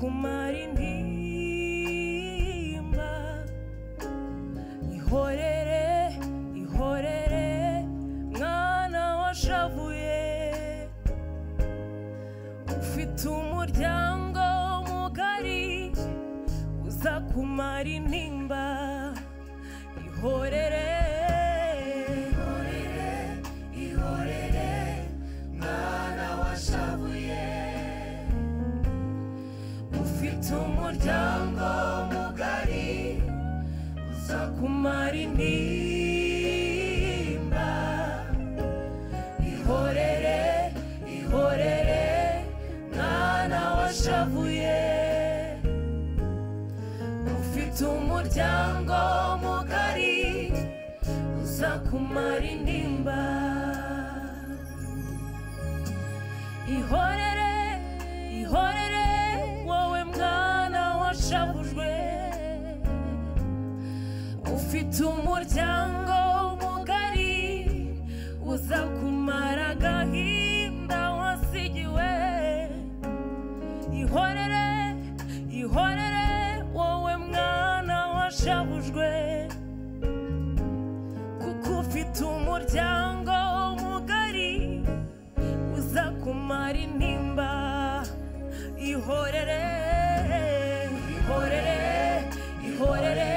kumara intimba ihorere ihorere mwana washavuye ufite umuryango mugari uza kumara intimba ihorere ihorere ihorere mwana washavuye ufite umuryango mugari uza kumara intimba ihorere ihorere mwana washavuye ufite umuryango mugari uza kumara intimba ihorere ihorere wowe mwana washavujwe ufite umuryango mugari uza kumara agahinda wasigiwe ihorere ihorere wowe mwana washavujwe kuko ufite umuryango mugari uza kumara intimba ihorere ihorere ihorere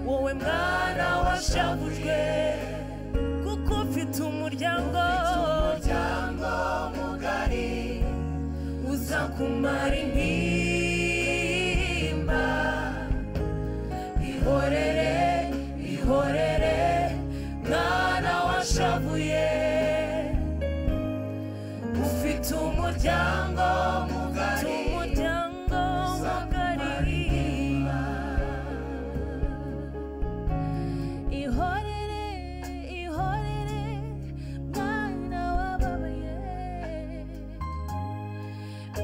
wowe mwana washavujwe kuko ufite umuryango umuryango mugari uza kumara intimba ihorere ihorere mwana washavuye ufite umuryango mugari umuryango mugari ihorere ihorere mwana wababaye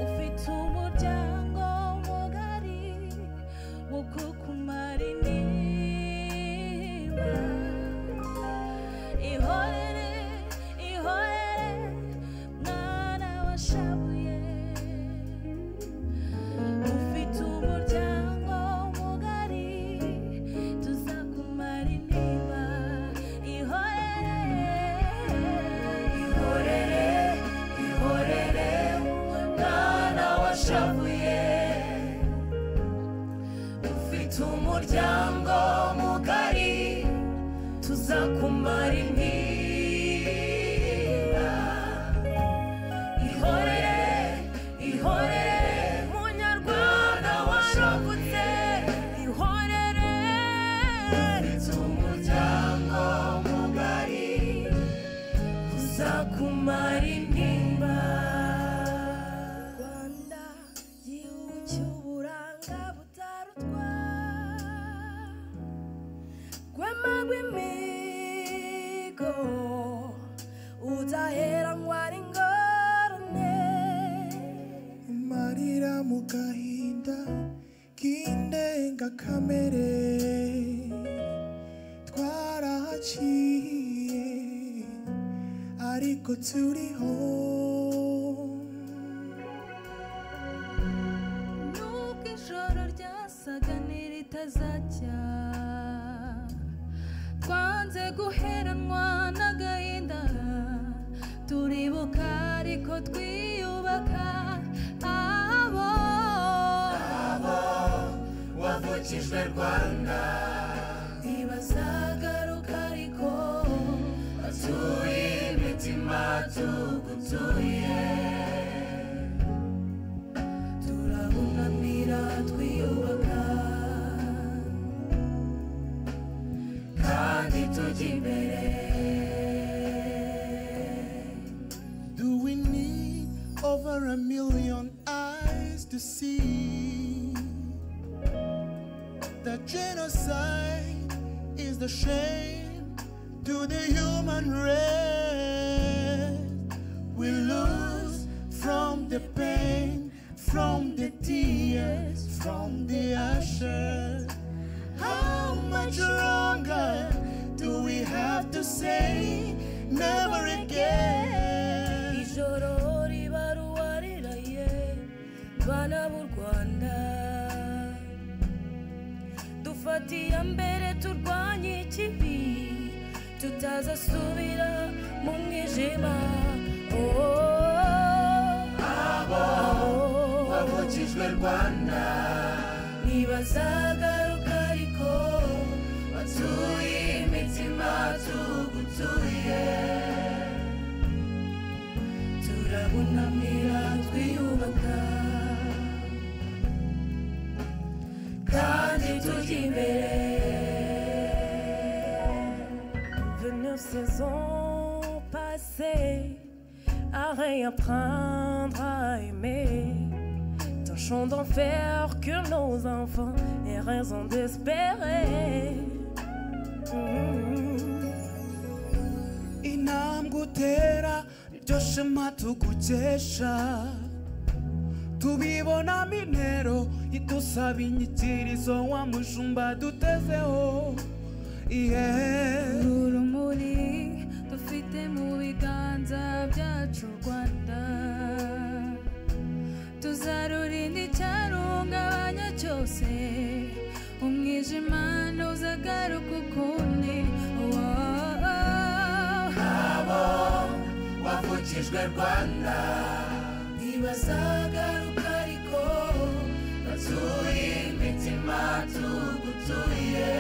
ufite umuryango mugari wo kukumara intimba ihorere ihorere mwana washabuye ufite umuryango mugari tuzakumara intimba ihorere ihorere ihorere mwana washabuye ufite umuryango mugari tuzakumara intimba ihorere ihorere munyarwanda warokotse ihorere ufite umuryango mugari uzakumara intimba rwanda gihugu cy'uburanga butarutwa rwema rw'imigo udaheranywa n'ingorane marira mu gahinda k'indengakamere twarahaciye ariko turiho nubwo ijoro ryasaga n'iritazacya twanze guheranwa n'agahinda turibuka ariko twiyubaka abo wavukijwe rwanda ntibazagaruka ariko tuye imitima tugutuye turabunamira twiyubaka kandi tujya imbere Do we need over a million eyes to see that genocide is the shame to the human race? We lose from the pain, from the tears, from the ashes. How much longer do we have to say never again? ijoro ribaruwa riraye bana b'u rwanda dufatiye mbere turwanye ikibi tutazasubira mu mwijima Oh, abo wavukijwe rwanda ntibazagaruka ariko batuye imitima tugutuye turabunamira twiyubaka kandi tujya imbere Venir saisons passées à réapprendre à aimer Tâchons d'en faire que nos enfants aient raison d'espérer Mm. intambwe utera niryo shema tugukesha tubibonamo intero idusaba inyikirizo wa mujumba dutezeho ihehe urumuri dufite mu biganza byacu rwanda tuzarurinda icyarungabanya cyose umwijima ntuzagaruka ukundi abo wavukijwe rwanda ntibazagaruka ariko batuye imitima tugutuye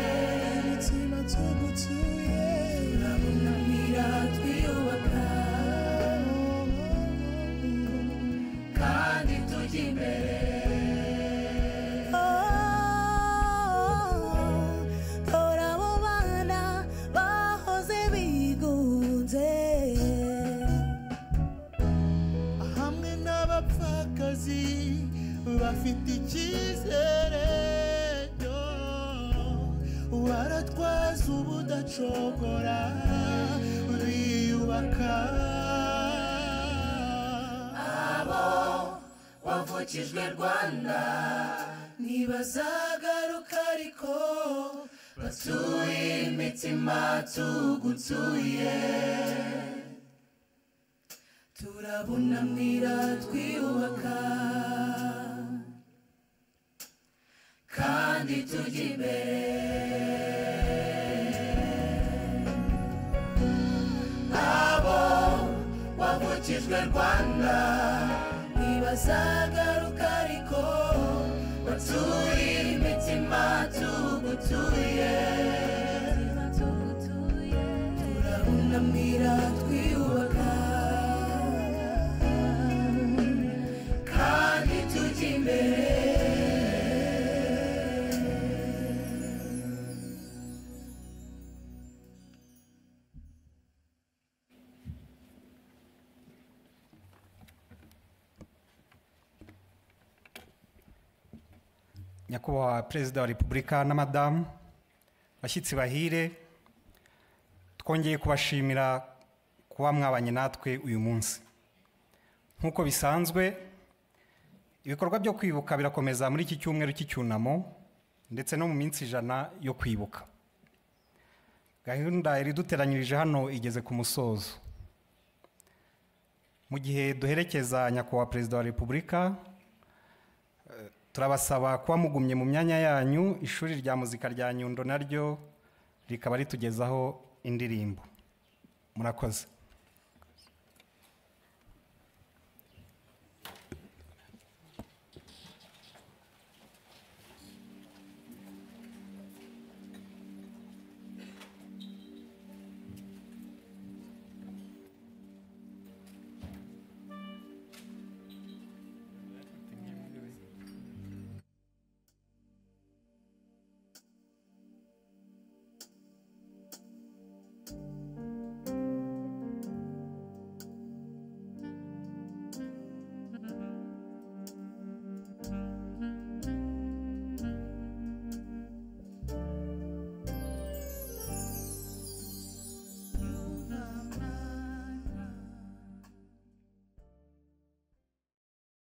Imitima tugutuye turabunamira twiyubaka kandi tujya imbere tora abo bana bahoze bigunze hamwe n'abapfakazi bafite icyizere yo, baratwaza ubudacogora biyubaka wavukijwe rwanda ntibazagaruka ariko batuye imitima tugutuye turabunamira twiyubaka kandi tujya imbere abo wavukijwe rwanda ntibazagaruka ariko batuye imitima tugutuye turabunamira twiyubaka kandi tujya imbere nyakubahwa perezida wa repubulika na madamu bashyitsi bahire twongeye kubashimira kuba mwabanye natwe uyu munsi nk'uko bisanzwe ibikorwa byo kwibuka birakomeza muri iki cyumweru cy'icyunamo ndetse no mu minsi ijana yo kwibuka gahunda iriduteranyirije hano igeze ku musozo mu gihe duherekeza nyakubahwa perezida wa repubulika turabasaba kuba mugumye mu myanya yanyu ishuri rya muzika rya nyundo naryo rikaba ritugezaho indirimbo murakoze